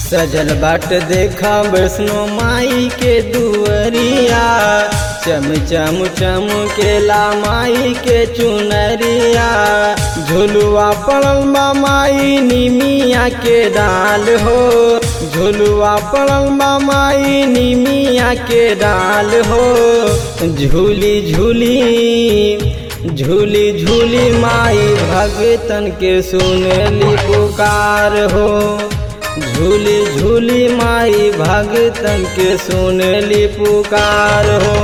सजल बाट देखा वैष्णो माई के दुअरिया चम चम चम केला माई के चुनरिया झुलुआ पड़ल बा माई निमिया के डाल हो झुलुआ पड़ल बा माई निमिया के डाल हो झूली झूली झूली झूली माई भगतन के सुनली पुकार हो झूली झूली माई भगतन के सुनली पुकार हो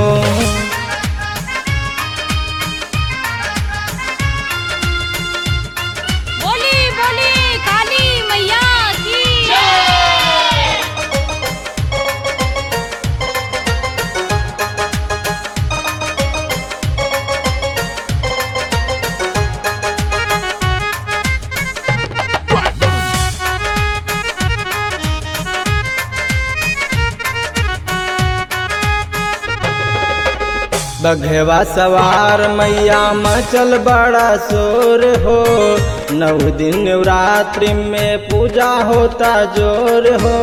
बोली बोली काली मैया की बघवा सवार मैया मचल बड़ा शोर हो नौ दिन नवरात्रि में पूजा होता जोर हो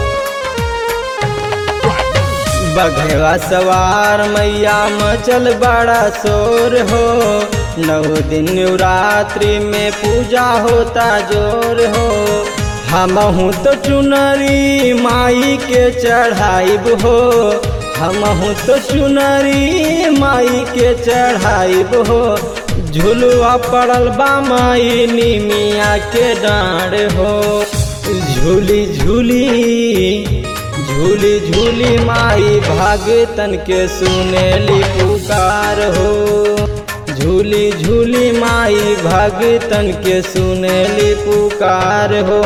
बघवा सवार मैया मचल बड़ा शोर हो नौ दिन नवरात्रि में पूजा होता जोर हो हमहू तो चुनरी माई के चढ़ाइब हो हमहू तो चुनरी माई के चढ़ाइब हो झुलुआ पड़ल बा माई निमिया के डाँड़ हो झूली झूली झूली झूली माई भागतन के सुनेली पुकार हो झूली झूली माई भगतन के सुनेली पुकार हो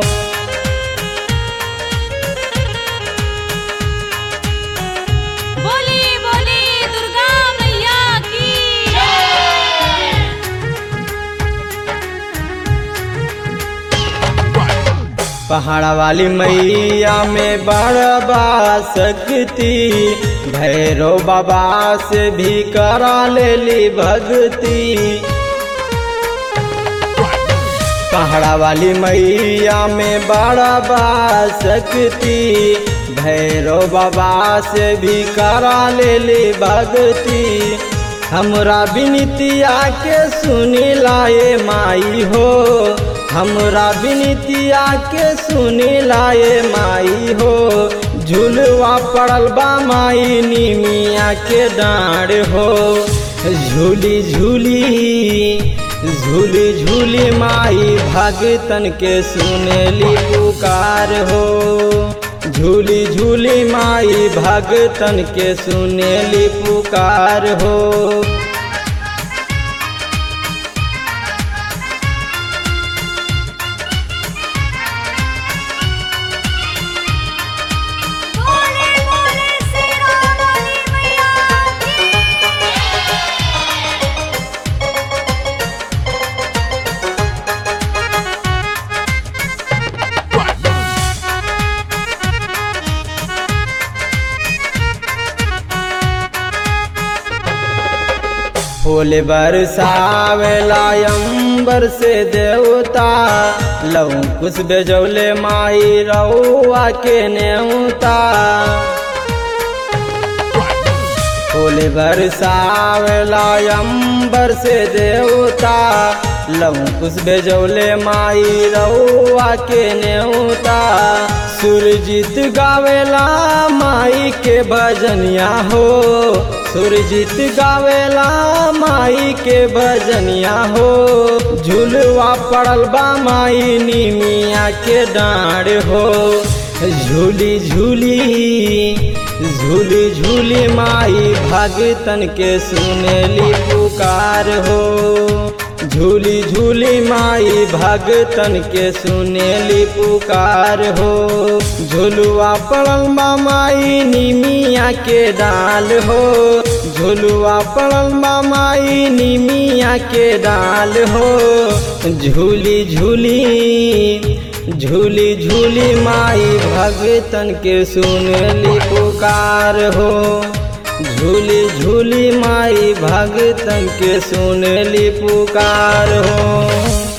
बोली बोली दुर्गा मैया की पहाड़ा वाली मैया में बड़बा शक्ति भैरव बाबा से भी करा लेली भक्ति पहाड़ा वाली मैया में बड़बा शक्ति भैरव बाबा से भी करा लेली भक्ति हमरा बिनतिया के सुनी लाए माई हो हमरा बिनतिया के सुनी लाए माई हो झुलवा पड़ल बा माई निमिया के डाँड़ हो झूली झूली झूली झूली माई भगतन के सुनेली पुकार हो झूली झूली माई भगतन के सुनेली पुकार हो बोले बोले शेरा वाली मैया की फूल बरसावेला अंबर से देवता लऊ कुछ बेजौले माई रउआ के नेवता फूल बरसावेला अंबर से देवता लऊ कुछ बेजौले माई रउआ के नेवता सुरजीत गावेला माई के भजनिया हो सुरजीत गावेला माई के भजनिया हो झुलवा पड़ल बा माई निमिया के डाँड़ हो झूली झूली झूली झूली माई भगतन के सुनेली पुकार हो झूली झूली माई भगतन के सुनेली पुकार हो झुलुआ पड़ल बा माई निमिया के डाल हो झुलुआ पड़ल बा माई निमिया के डाल हो झूली झूली झूली झूली माई भगतन के सुनली पुकार हो झूली झूली माई भगतन के सुनली पुकार हो